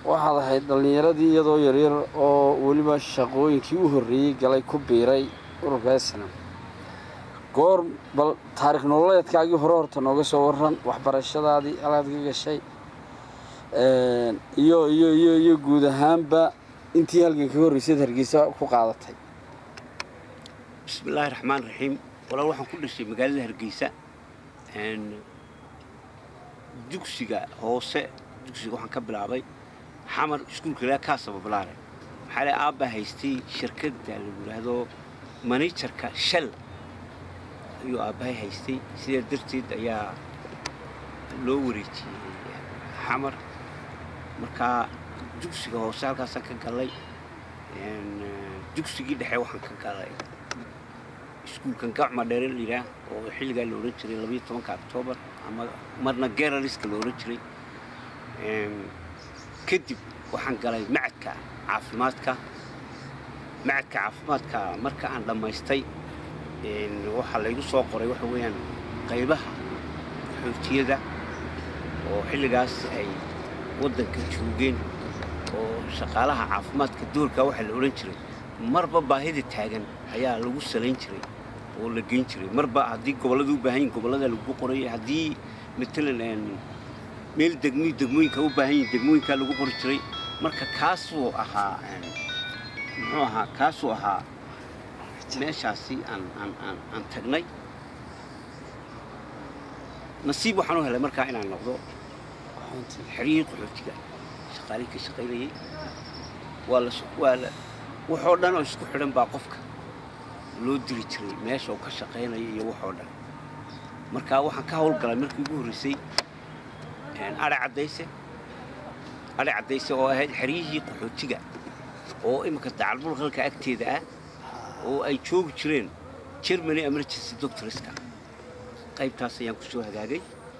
waxaad ahayd dhallinyaradii iyadoo yaryar oo weliba shaqooyinkii u horreeyey galay ku biiray ururka snam goor bal taarikh nololeedkaagii hore horta nooga soo waran waxbarashadaadii alaad ka gashay iyo iyo iyo iyo guud ahaanba intii halgan kaga horreysayd hargeysa ku qaadatay bismi illaahi raxmaan raxiim walaal waxaan ku dhashay magaalada hargeysa dugsiga hoose dugsiga waxaan ka bilaabay xamar iskuulka ilaa kaasaba balaare maxaa le aabbaa haystay shirkadda lagu yidhaahdo manajarka shal ayuu aabbahay haystay sidaa darteed ayaa loo wareejiyey xamar markaa dugsiga hoose halkaasaan ka galay dugsigii dhexe waxaan ka galay iskuulkan gacma dheere la yidhaah oo xilligaa la odhan jiray labayo tobanka octoobar ama marna geraliska la odhan jiray kadib waxaan galay macadka caafimaadka macadka caafimaadka marka aan dhammaystay waxaa laygu soo qoray waxa weeyaan qaybaha xoojiyada oo xilligaas ay waddanka joogeen oo shaqaalaha caafimaadka doorkaa waxaa la odhan jiray marba baahida taagan ayaa lagu salayn jiray oo la geyn jiray marba haddii gobollada u baahan yihin gobollada lagu qorayay haddii matalan meel degmo degmooyinka u baahan yihin degmooyinkaa lagu qori jiray marka kaasuu ahaa muxuu ahaa kaasuu ahaa meeshaasi aan aan aan aan tagnay nasiib waxaan u helay markaa inaan noqdo xeriyihii qaxootiga shaqaalihii ka shaqaynayay waa la waa la waxoo dhan oo isku xidhan baa qofka loo diri jiray meesha uu ka shaqaynaya iyo waxoo dhan marka waxaan ka hawlgalay markii ugu horreysay adhe caddayse adhe caddayse oo ahayd xeryihii qaxootiga oo iminka dacalbulqalka agteeda ah oo ay joogi jireen germany emergency doctorska qaybtaas ayaan ku soo hagaagay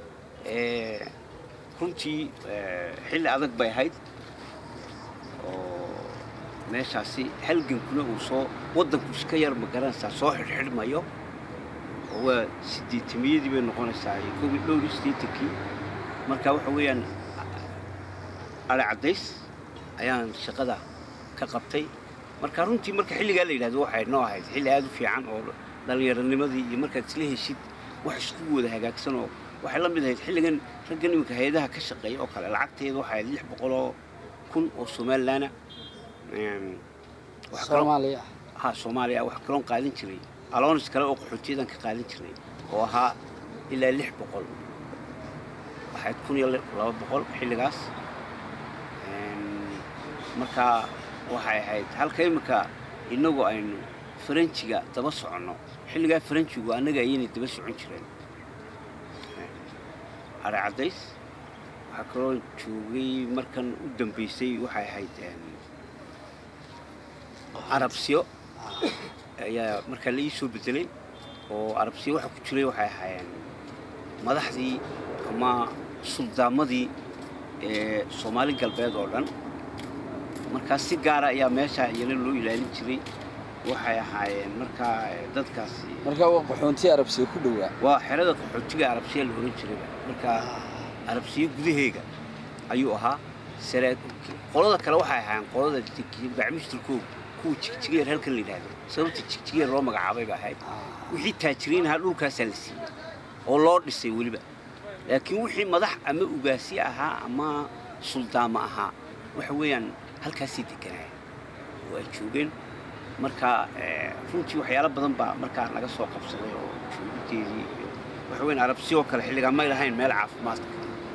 runtii xilli adag bay ahayd oo meeshaasi halgankuna uu soo waddanku iska yar ma garanaysaa soo xidhxidhmayo oo waa sideetamiyadii bay noqonaysaa iyo kow iyo dhowr iyo siddeetankii marka waxa weeyaan adhe caddays ayaan shaqada ka qabtay marka runtii marka xilligaa la yidhahdo waxay noo ahayd xilli aad u fiican oo dhallinyaronimadii iyo markaad isla heshid wax isku wada hagaagsan oo waxay la mid ahayd xilligan raggan iminka hay-adaha ka shaqeeya oo kale lacagteedu waxay ahayd lix boqoloo kun oo somalilaana soomaaliya ha soomaaliya wax kaloon qaadan jiray aloonis kale oo qaxootiyadan ka qaadan jiray oo ahaa ilaa lix boqol waxayd kun iyo laba boqol xilligaas markaa waxay ahayd halka iminka innagu aynu faranjiga daba soconno xilligaa faranjigu annaga ayaynay daba socon jireen adhe caddays waxaa kaloo joogay markan u dambaysay waxay ahayd arabsiyo ayaa markaa la ii soo bedelay oo arabsiyo waxa ku jiray waxay ahaayeen madaxdii ama suldaamadii ee soomaali galbeed oo dhan markaa si gaara ayaa meeshaa iyana loo ilaalin jiray waxay ahaayeen markaa dadkaasi markaa waa qaxoontii arabsiga ku dhowaa waa xerada qaxootiga arabsiya la ohan jirayba markaa arabsiyo gudaheega ayuu ahaa sare qolada kale waxay ahaayeen qolada bacmistirkooga kuwa jigjigeer halkan la yidhaahdo sababta jigjigeer loo magacaabay ba ahayd wixii taajiriin ahaa dhulkaasaa la siiyey oo loo dhisay weliba laakiin wixii madax ama ugaasi ahaa ama suldaama ahaa waxa weeyaan halkaasay deganaya oo ay joogeen marka runtii waxyaalo badan baa markaa naga soo qabsaday oo joogideedii iyo waxa weyan arabsiyoo kale xilligaa may lahayn meel caafimaadka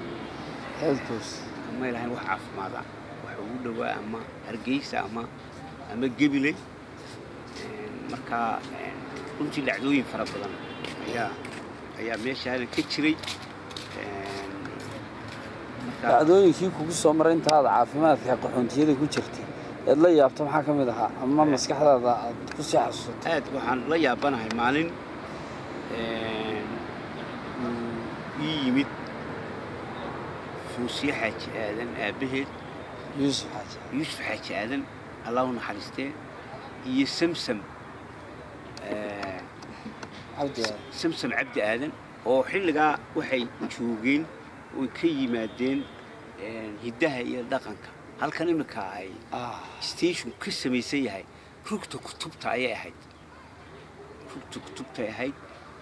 may lahayn wax caafimaada waxa ugu dhowaa ama hargeysa ama ama gebiley markaa runtii dhacdooyin fara badan ayaa ayaa meesha hadan ka jiray dhacdooyinkii kugu soo maray intaada caafimaadka qaxoontiyada ku jirtay eed la yaabto maxaa ka mid ahaa ama maskaxdaada aad ku sii xasuusato aad waxaan la yaabanahay maalin uu ii yimid fuusiye xaaji aadan aabbaheed yuusuf xaaji yuusuf xaaji aadan allah u naxariistee iyo samsam cabdi samsam cabdi aadan oo xilligaa waxay joogeen oy ka yimaadeen hiddaha iyo dhaqanka halkan iminka ay station ka samaysan yahay rugta kutubta ayay ahayd rugta kutubtay ahayd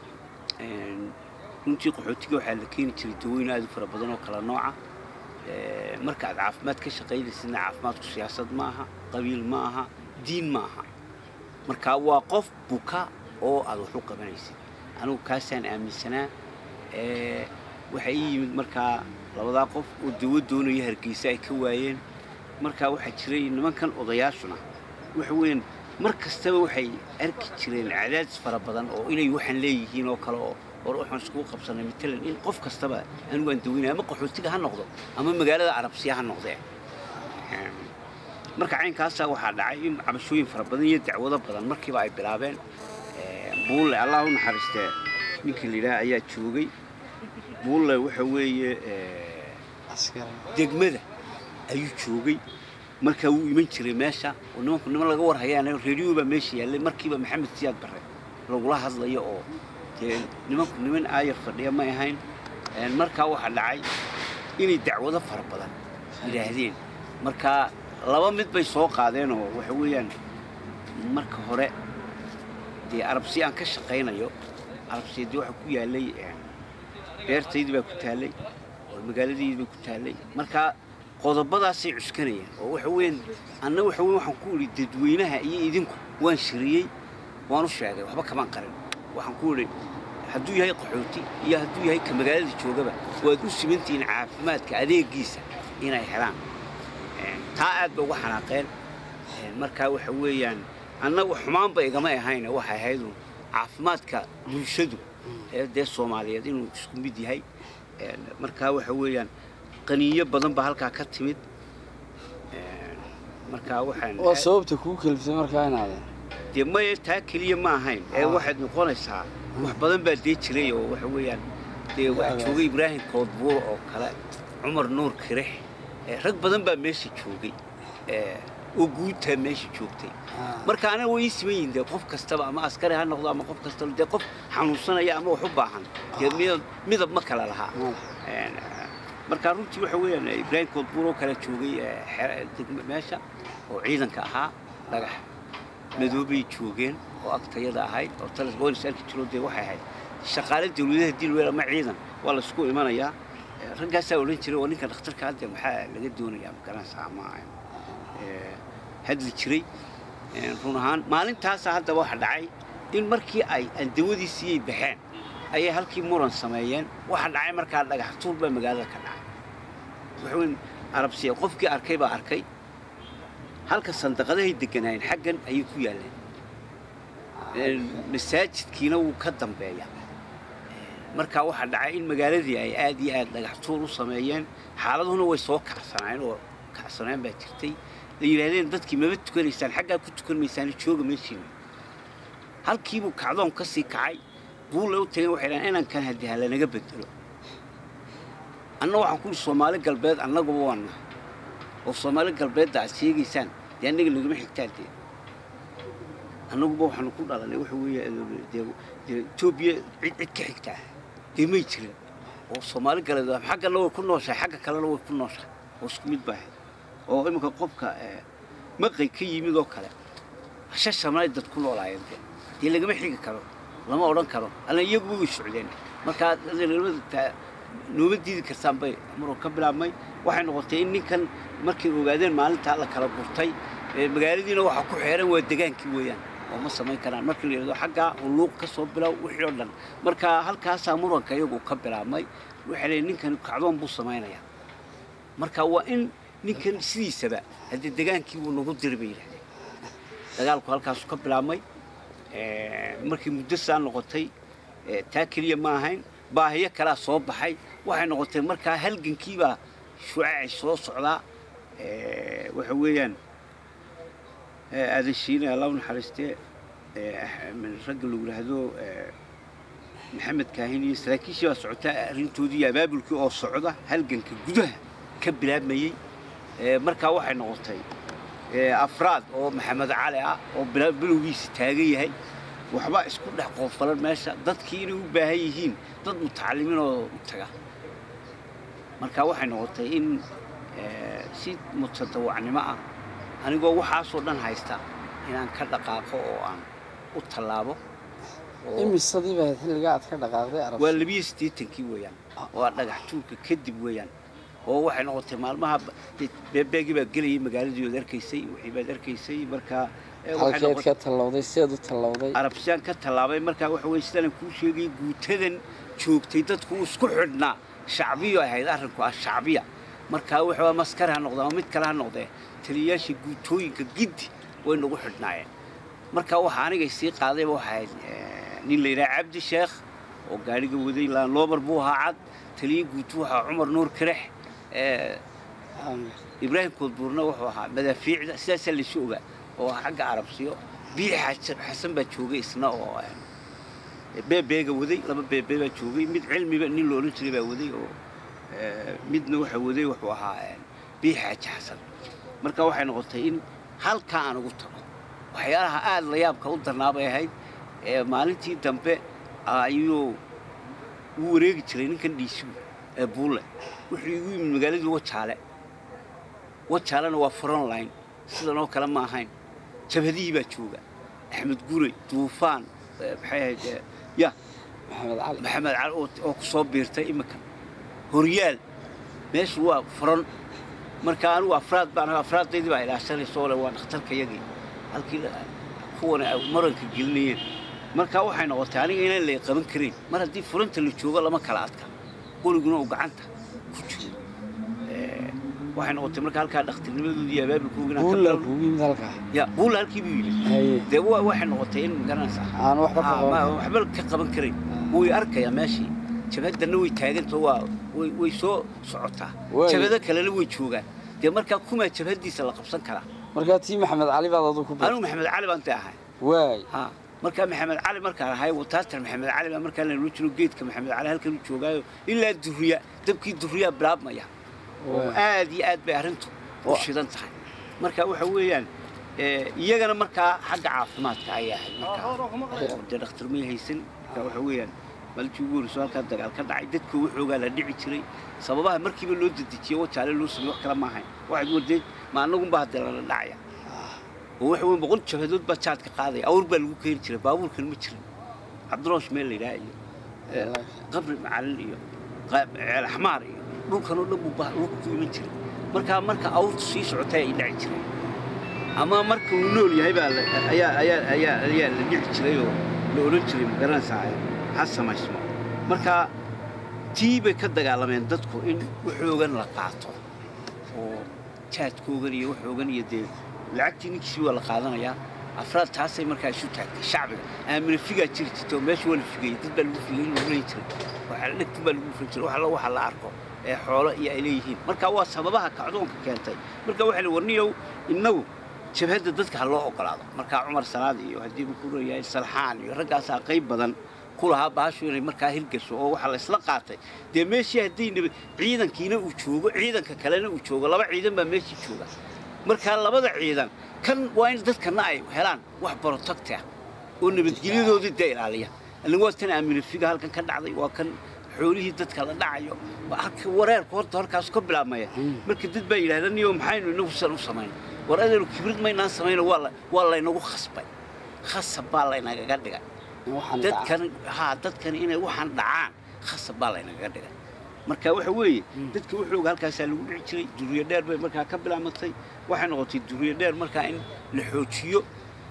runtii qaxootiga waxaa la keeni jiray dawooyin aad u fara badan oo kala nooca marka aad caafimaad ka shaqaynaysidna caafimaadku siyaasad ma aha qabiil ma aha diin ma aha marka waa qof buka oo aad wax u qabanaysid anugu kaasaan aaminsanaa waxaa ii yimid markaa labadaa qof oo dawo doonaya hargeysa ay ka waayeen markaa waxaa jiray nimankan odayaashuna waxa weeyaan mar kastaba waxay arki jireen cadaadis fara badan oo inay waxaan leeyihiin oo kale oo hor waxaan iskugu qabsanay matalan in qof kastaba anigu aan daweynaya ama qaxootiga ha noqdo ama magaalada carabsiya ha noqdee marka caynkaasaa waxaa dhacay in cabashooyin fara badan iyo dacwado badan markiiba ay bilaabeen buulle allah u naxariistee ninka la yidhaha ayaa joogay buulle waxa weeye degmada ayuu joogay markaa wuu iman jiray meesha oo nimanku niman laga warhayaan reediyo baa meesha yaallay markiiba maxamed siyaad barre lagula hadlayo oo dee nimanku niman aayar fadhiya may ahayn markaa waxaa dhacay inay dacwado fara badan yidhaahdeen markaa laba mid bay soo qaadeen oo waxa weeyaan marka hore dee arabsi aan ka shaqaynayo arabsiyadii waxaa ku yaallay beertaydii baa ku taallay oo magaaladaydii baa ku taallay markaa qodobadaasay cuskanayeen oo waxa weeyaan anna waxa weyn waxaan ku idhi dadweynaha iyo idinku waan shiriyey waan u sheegay waxba kamaan qarin waxaan ku idhi hadduu yahay qaxooti iyo hadduu yahay ka magaalada joogaba waad u simantihiin caafimaadka adeegiisa inay helaan taa aad ba uga xanaaqeen markaa waxa weeyaan annagu xumaanba igama ahayne waxay ahaydun caafimaadka bulshadu ee dee soomaaliyeed inuu isku mid yahay markaa waxa weeyaan qaniyo badan baa halkaa ka timid markaa waxaan waa sababta kuu kaliftay markaa inaadeen dee maya taa keliya ma ahayn ee waxaad noqonaysaa wax badan baa dee jiray oo waxa weeyaan dee waxaa joogay ibraahim koodbuur oo kale cumar nuur kirix rag badan baa meesha joogay oo guutaa meesha joogtay marka anaga way ii siman yihin dee qof kastaba ama askari ha noqdo ama qof kastaba dee qof xanuunsanaya ama wax u baahan dee midab midab ma kala lahaa marka runtii waxa weeyaan ibraahim koodbuur oo kale joogay meesha oo ciidanka ahaa dhagax madoobay joogeen oo agtayada ahayd oo talas boolis arki jiro dee waxay ahayd shaqaale dawladaha dilweel ama ciidan waa la isku imanayaa raggaasaa odhan jiray oo ninka dhakhtarka hadde maxaa laga doonayaa magaranaysa ama hadli jiray run ahaan maalintaasa haddaba waxa dhacay in markii ay aan dawadii siiyey baxeen ayay halkii muran sameeyeen waxa dhacay markaa dhagax tuur baa magaalada ka dhacay waxaweyn arabsiya qofkii arkay baa arkay halka sandaqadahay deganaayeen xaggan ayay ku yaalleen masaajidkiina wuu ka dambeeya markaa waxaa dhacay in magaaladii ay aad iyo aad dhagax tuur u sameeyeen xaaladuna way soo kacsanaayeen oo kacsanaan baa jirtay la yidhaahdeen dadkii maba tukanaysaan xaggaa ku tukan maysaan jooga meeshiina halkiibuu kacdoon ka sii kacay buulle u tageen waxay dhahaan inankan haddii ha lanaga bedelo anna waxaan ku ihi soomaali galbeed annaguba waan nahay oo soomaali galbeedda aad sheegaysaan dee annaga nagama xigtaan dee annaguba waxaanu ku dhalanay waxa weeye dee dee etoobiya cid cid ka xigtaa dee may jirin oo soomaali galbeed xaggana way ku nooshahay xagga kalena way ku nooshahay oo isku mid baa ahayd oo iminka qofka maqay ka yimid oo kale shashamnay dad ku noolaayeen dee dee lagama xigi karo lama odhan karo alla iyaguba way socdeen markaa nooma diidi kartaan bay maroo ka bilaabmay waxay noqotay in ninkan markay ogaadeen maalintaa la kala gurtay magaaladiina waxaa ku xeeran waa degaankii weeyaan oo ma samayn karaan markii la yidhahdo xaggaa uluuq ka soo bilow wixii oo dhan marka halkaasaa muranka iyagu ka bilaabmay waxay leeyiin ninkan kacdoon buu samaynayaa marka waa in ninkan sidiisaba haddii degaankii wuu nagu diri bay yidhahdeen dagaalku halkaasu ka bilaabmay markii muddo saa noqotay taa keliya ma ahayn baahiyo kalaa soo baxay waxay noqotay markaa halgankiibaa shucaacay soo socdaa waxa weeyaan aadan shiine allah u naxariistee ragga lagu yidhaahdo maxamed kaahin iyo saraakiishii baa socotaa arrintoodii iyo abaabulkii oo socda halganka gudaha ka bilaabmayey markaa waxay noqotay afraad oo maxamed cali ah oo bilowgiisa taagan yahay waxba isku dhex qoofalan meesha dadkii inay u baahan yihiin dad mutacalimiin oo u taga marka waxay noqotay in eh, si mutadawacnimo ah anigoo waxaasoo dhan haysta inaan ka dhaqaaqo oo aan u tallaabo oo imisadii baa xilligaa aad ka dhaqaaqday arab waa labiyo siddeetankii weeyaan waa dhagax tuurka kadib weeyaan oo waxay noqotay maalmaha ba- dee beebeegii baa gelayay magaaladii ood arkaysay wixii baad arkaysay markaa eh, waxay halkeed noqotay- ka tallowday sideed u tallowday arabsiyaan ka tallaabay markaa waxa weye sidaan kuu sheegay guutadan joogtay dadku uu isku xidhnaa shacbiyo ahayd arrinku ah shacbiya markaa waxa maskar ha noqdee ama mid kale ha noqdee taliyayaasha guutooyinka giddi way nagu xidhnaayeen markaa waxa anigay sii qaadayba waxay ahayd eh, nin la yidhaha cabdi sheekh oo gaadhiga waday laanloobar buu ahaa cad taliya guutu waxaa cumar nuur karex eh, ibraahim koodbuurna wuxuu ahaa madaafiicda sidaasaa laysu ogaa oo xagga arabsiyo biixi xasan- xasan baa joogay isna oo eh, beebeega waday laba beebee baa joogay mid cilmiba nin la odhan jiray baa waday oo eh, midna waxa waday wuxuu ahaa eh, biixi xaji xasan marka waxay noqotay in halkaa aan ugu tago waxyaalaha aad la yaabka u darnaa bay ahayd ee maalintii dambe ayuu u wareegi jiray ninkan dhiisigu ee buulle wuxuu igu yimid magaaladii wajaale wajaalena waa frontline sidan oo kale ma ahayn jabhadihii baa jooga axmed gure duufaan eh, maxay ahayd eh, ya maxamed cali maxamed cali oo oo ku soo biirtay iminka horyaal meeshu waa furan marka anigu afraad baan ahaa afraadaydii baa ilaashanaysa oo le waa dhakhtarka yagii halkii la- kuwana ay maranka gelinayeen marka waxay noqotay aniga inaan lay qaban karayn mar haddii furanta la joogo lama kala adka qoliguna uu gacanta ku jiro Eh, waxay noqotay marka halkaa dhakhtarnimadoodii iyo abaabilkoogina buulla kuugu yimid halkaa ya buulla halkii buu yidhi haye dee wa- waxay noqotay in magaranaysaa aan waxba ka Ah, ma- qaban waxba ka qaban karayn way arkayaa meeshii jabhadana way taagantao waa way way soo socotaa Waay. jabhado kalena way joogaan dee markaa kumaa jabhadiisa la qabsan karaa markaa tii maxamed cali baad aduu ku bir anigu maxamed cali baan ta ahay waay ha markaa maxamed cali markaan ahay wataatar maxamed cali baa markaa lanoo jiro geedka maxamed cali halkan u joogaayo ilaa duriya dabkii duriyaa bilaabmaya oo Waay. aad iyo aad bay arrintu u Wa- shidan tahay marka waxa weeyaan eh, iyagana markaa xagga caafimaadka ayay ahayd markaa oo dee dhakhtar may haysan marka waxa weeyaan maalintii ugu horreysay halkaa dagaal ka dhacay dadka waxoogaa la dhici jiray sababaha markiiba loo dedejiye wajaale loo sameey wax kale ma ahayn waxaad wardeed ma annagunba haddee lala dhacaya oo waxa weyn boqol jabhadood baa jaadka qaadaya awr baa lagu keeni jiray baabuurkan ma jirin cabdiroosh meel la yidhaha iyo eh, qabri macalin iyo qaab- ceel axmaar iyo dhulkan oo dhan buu ba- dhulka ku iman jiray markaa marka awrtu sii socotay ay dhaci jiray ama marka uu nool yahay baa la- ayaa ayaa ayaa ayaa la dhici jiray oo la odhan jiray magaranaysaa ha samaysmo marka tii bay ka dagaalameen dadku in waxoogan la qaato oo jaadkoogan iyo waxoogan iyo dee lacagtii ninkiisii waa la qaadanayaa afraad taasay markaa isu taagtay shacbiga aamina figaa jiri jirta oo meesha waa la figayay dad baa lagu figay lagu leyn jiray waxaa dhegtin baa lagu dhufan jiray waxa la waxa la arko ee xoolo iyo ay leeyihiin marka waa sababaha kacdoonka keentay marka waxaa la warniyow innagu jabhadda dadka ha loo ogolaado markaa cumar salaad iyo haddii uu ku leeyahay salxaan iyo raggaasaa qayb badan ku lahaa baashu inay markaa hirgasho oo waxaa la isla qaatay dee meeshii haddii nab- ciidankiina uu joogo ciidanka kalena uu joogo laba ciidan baa meeshii jooga markaa labada ciidan kan waa in dadkana ay helaan wax barotagti ah oo nabadgelyadoodii dee ilaaliya anigu waa tan aaminifiga halkan ka dhacday waa kan xoolihii dadka la dhacayo waa halka wareerka horta halkaas ka bilaabmaya marka dad baa yidhahda niyo maxaynu inagu san u samayn war adeenu kibrid maynaan samayno waa la- waa laynagu khasbay khasab baa laynagaga dhigay waxaan dhaca dadkan haa dadkan inay waxaan dhacaan khasab baa laynagaga dhigay marka waxa weeye dadka wuxuuga halkaasaa lagu dhici jiray duriyo dheer bay markaa ka bilaabmatay waxay noqotay duriyo dheer markaa in la xoojiyo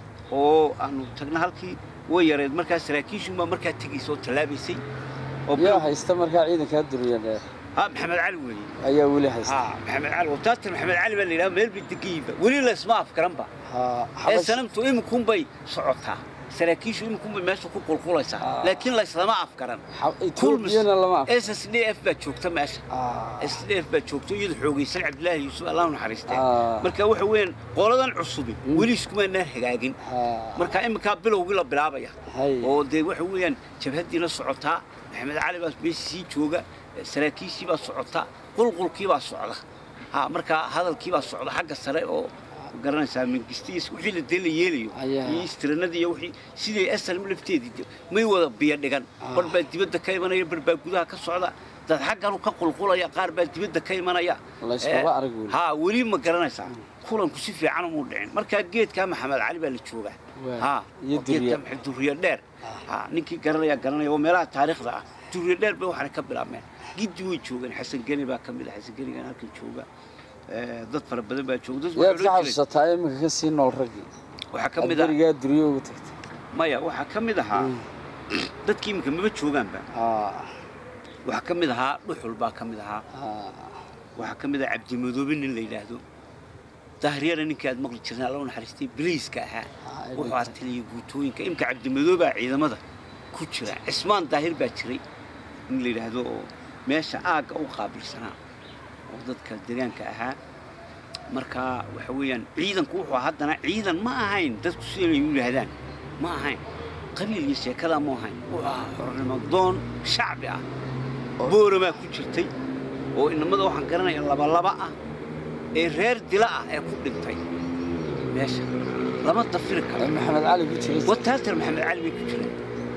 oo aanu tagna halkii way yareed markaa saraakiishunbaa markaa tegaysa oo tallaabaysay oo yaa bilow- haysta markaa ciidankaa duriya dheer ha maxamed cali weeye ayaa weli haysta ha maxamed cali wataatan maxamed cali baa la yidhaha meel bay degayiba weli laysma afgaranba ha ee xabash sanamtu iminkunbay socotaa saraakiishu iminkunbay meesha ku qulqulaysaa Ah. laakiin layslama afgaran xa- etoobiyana lama af s s d f baa joogta meesha Ah, s d f baa joogta iyada xoogaysan cabdilaahi yuusuf allah u naxariistee Ah. marka waxa weeyaan qoladan cusubi Mm. weli iskumaanaan hagaagin ha marka iminkaa bilowgii la bilaabaya hay oo dee waxa weeyaan jabhaddiina socotaa maxamed cali baa meesha sii jooga saraakiishii baa socotaa qulqulkii baa socda ha marka hadalkii baa socda xagga sare oo garanaysaa mingistiis wixii la dee la yeelayo Ayaa. iyo istiranadii iyo wixii sidii asalm lafteedii de- may wada biyo dhigan Ah. bar baa dibadda ka imanaya bar baa gudaha ka socda dad xagganu ka qulqulaya qaar baa dibadda ka imanaya layskaba arag weli haa weli ma garanaysaa kulanku si fiican umuu dhicin markaa geedkaa maxamed cali baa la joogaa Waa. haa Iyo oo geedka duriya. maxay duriya dheer haa ninkii garanaya garanaya oo meelaha taariikhda ah duriya dheer bay waxaana ka bilaabmeen giddi way joogeen xasan geni baa ka mid ah xasan genigan halkan jooga Eh, dad fara badan baa jooga dad yaad waxay ka odhan jireen- xasuusataa iminka ka sii nool raggii waxaa ka aad mid ah berigaa duriyo ugu tagtay maya waxaa ka mid ahaa dadkii iminka maba joogaanba Ah, waxaa ka mid ahaa dhuxul baa ka mid ahaa ah, waxaa ka mid ah cabdimadoobe nin la yidhaahdo dahriyana ninkii aad maqli jirnay alla u naxariistay biliiska ahaa Ah, wuxuu ahaa taliya guutooyinka imka cabdimadoobaa ciidamada ku jira cismaan daahir baa jiray nin la yidhaahdo oo meesha aagga u qaabilsanaa oo dadka deegaanka ahaa marka waxa weeyaan ciidanku wuxuu ahaa haddana ciidan ma ahayn dadku siday u yidhaahdaan ma ahayn qabiil iyo sheekadaa ma ahayn wuxuu ahaa xornimo doon shacbi ah booramaa ku jirtay oo inamada waxaan garanaya labalaba ah ee reer dila ah ee ku dhintay meesha lama dafiri karo ee maxamed cali ku jiray wataatar maxamed cali bay ku jireen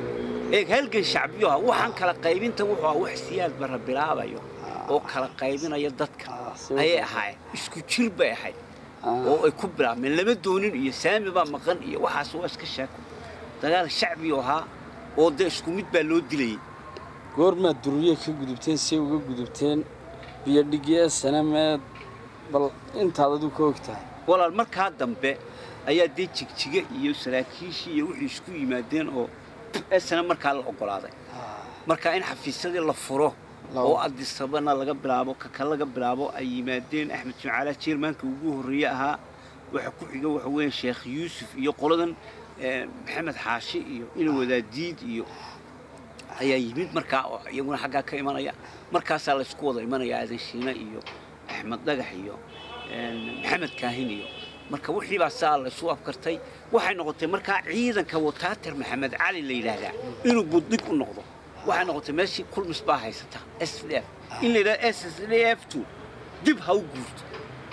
eeg halgan shacbiyo ah waxaan kala qaybinta wuxuu ahaa wax siyaad barra bilaabayo oo kala qaybinaya dadka Ah, si ayay wada. ahaayeen isku jir bay ahayd Ah, oo ay ku bilaabmeen lama doonin iyo saami baa maqan iyo waxaas waa iska sheeko dagaal shacbiyo ahaa oo dee isku mid baa loo dilayay goormaad duriye ka gudubteen si uga gudubteen biyo dhigye sanameed bal intaad adigu ka og tahay walaal markaa dambe ayaa dee jigjiga iyo saraakiishii iyo wixii isku yimaadeen oo esana markaa la ogolaaday markaa in xafiisyadii la furo La- oo adisabana laga bilaabo kaka laga bilaabo ay yimaadeen axmed jimcaala jeermaanka ugu horreeye ahaa waxa ku xiga waxa weeye sheekh yuusuf iyo qoladan eh, maxamed xaashi iyo ina wadaadiid iyo ayaa yimid markaa oo iyaguna xaggaa ka imanaya markaasaa la isku wada imanaya aadan shiine iyo axmed dhagax iyo een, maxamed kaahin iyo marka wixii baa saa la isu afkartay waxay noqotay markaa ciidanka wataatar maxamed cali la yidhaahdaa inuu buddig u noqdo waxay noqotay meeshii kulmis baa haysata s d f in la yidhahdo s s d f two dib ha u guurto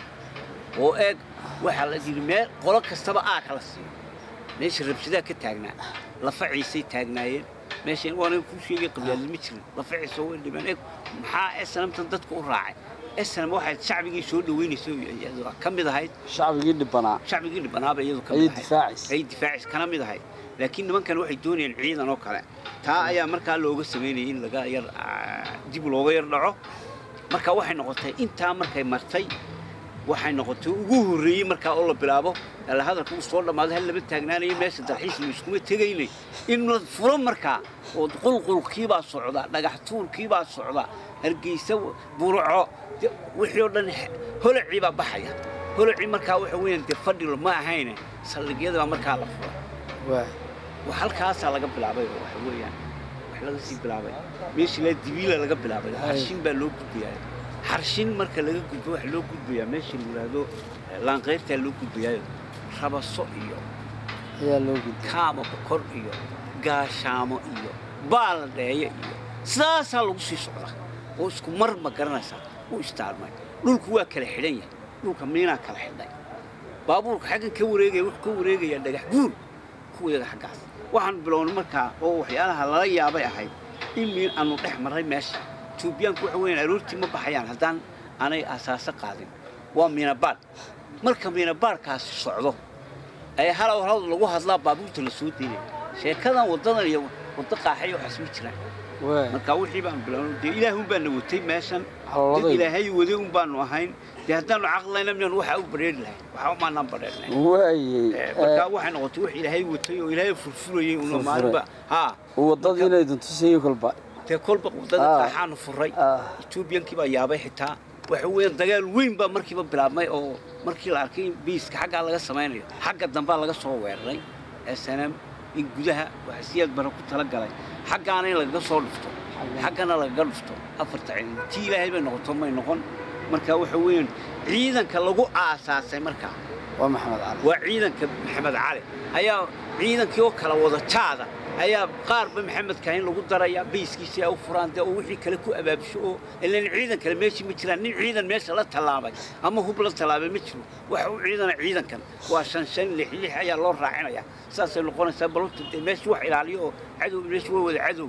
oo eeg waxaa la yidhi meel qolo kastaba aa kala siiyo meesha rabshadaa ka taagnaa lafa ciisay taagnaayeen meesha waana kuu sheegay qabyaalad ma jirin lafa ciise way dhibeen eeg maxaa esanamtan dadka u raacay esanam waxay shacbigii soo dhaweynaysa iyadu ka mid ahayd shacbigii dhibanaa shacbigii dhibanaaba iyadu ka ayay mid ahayd difaacaysa ay difaacis kana mid ahayd laakiin nimankan waxay doonayeen ciidan oo kale taa ayaa markaa looga samaynayay in laga yar ah, dib looga yar dhaco marka waxay noqotay intaa markay martay waxay noqotay ugu horreeyey markaa oo la bilaabo alla hadalka uu soo dhammaaday hal lama taagnaanayo meesha dalxiis la iskuma tegaynay in la furo markaa oo qulqulkiibaa socda dhagax tuurkiibaa socda hargeysa burco de- wixii oo dhan he- holacii baa baxaya holacii markaa waxa weeyaan dee fadhilo ma ahayne saldhigyada baa markaa la fura waay wax halkaasaa laga bilaabay oo waxa weeyaan wax laga sii bilaabay meeshii la dibiila laga bilaabay xarshin baa loo gudbayaa xarshin marka laga gudbo waxa loo gudbayaa meeshii la yidhaahdo eh, laanqayrtaa loo gudbayaayo rabaso iyo ayaa loo gudbay kaama bokor iyo gaashaamo iyo baaladheeye iyo sidaasaa lagu sii socdaa oo isku mar ma garanaysaa u istaarmay dhulku waa kala xidhan yahay dhulka miinaa kala xidhay baabuurka xaggan ka wareegaya wuxuu ka wareegayaa dhagax buur kuwayaga xaggaas waxaan bilownay markaa oo waxyaalaha lala yaabay ahayd in miin aanu dhex marray meesha tuubiyaanku waxa weeyaan aroortii ma baxayaan haddaan aanay asaaso qaadin waa miinabaadh marka miinabaadhkaasi socdo ayaa halow halow lagu hadlaa baabuurta la soo deynaya sheekadan waddadan iyo waddo qaaxay waxaas ma jiraan waay marka wixii baan bilownay dee ilaah un baana watay meeshan dad calooladay ilaahay waday un baanu ahayn dee haddaanu caqlayna miyaan waxaa u badheeri lahayn waxaa umaanaan badheernayn waayey markaa waxay noqotay wax ilaahay watay oo ilaahay furfurayay una Furfuray. maalinba haa waddadii inay duntusayo kolba dee kolba waddada Ah. qaaxaanu furay Ah. etoobiyankii baa yaabay xitaa waxa weeyaan dagaal weyn baa markiiba bilaabmay oo markii la arkay in biiska xaggaa laga samaynayo xagga dambaa laga soo weeraray snm in gudaha waxa siyaad bara ku tala galay xaggaana in lagaga soo dhufto xaggana lagaga dhufto afarta ciidan tii ilaahay bay noqoto may noqon marka waxa weeyaan ciidanka lagu aasaasay markaa waa maxamed cali waa ciidanka maxamed cali ayaa ciidankii oo kala wada jaada ayaa qaarba maxamed kaahin lagu daraya bayskiisii ay u furaan dee oo wixii kale ku abaabsho oo ilan ciidan kale meeshii ma jiraan nin ciidan meesha la tallaabay ama hub la tallaabay ma jiro waxa u ciidana ciidankan waa shan shan lix lix ayaa loo raacinaya saasay noqonaysaa balota dee meeshii wax ilaaliyo oo cadow meeshii waa wada cadow eh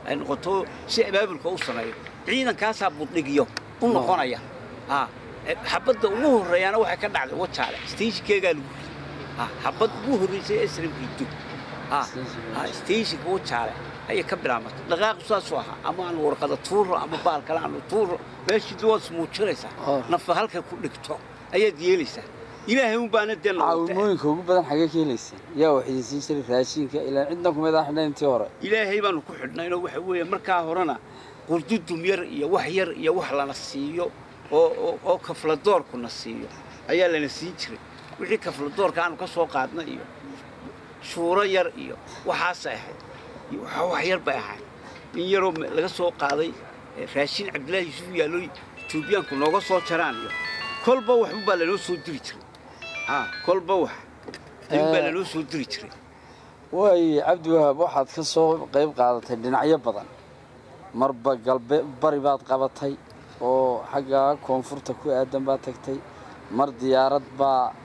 ay noqoto si abaabulka u sameeyo ciidankaasaa buddhigiyo u noqonaya ah xabadda ugu horreeyaana waxay ka dhacday wajaale stagikeegaa lagu riday ah xabad ugu horreysay ee sramkiidu ah ah staginka wajaale ayay ka bilaamatay dhaqaaqu saasuu ahaa ama aan warqada tuuro ama baal kale aanu tuuro meeshii waad ismuujinaysaa Oh. nafa halkay ku dhigto ayaad yeelaysaa ilaahay un baana dee noqotay caawimooyinka ugu badan xagee ka helayseen yaa wax idin siin jiray raashinka ilaa cidna kumid ah xidhan intii hore ilaahay baanu ku xidhnaynoo waxa weeye markaa horena qurdudum yar iyo wax yar iyo wax lana siiyo oo oo- oo kafladoorkuna siiyo ayaa lana siin jiray wixii kafladoorka aanu ka soo qaadna iyo shuuro yar iyo waxaasay ahayd iyo wax- wax yar bay ahayd in yaroo me- laga soo qaaday eh, raashin cabdillaahi yuusuf yaallo etoobiyaanku nooga soo jaraan iyo kolba waxba baa lanoo soo diri jiray ah kolba wax ayuun baa Eh. lanoo soo diri jiray waaye cabdiwahaab waxaad ka soo qayb qaadatay dhinacyo badan marba galbe bari baad qabatay oo xagga koonfurta ku aadan baad tagtay mar diyaarad baa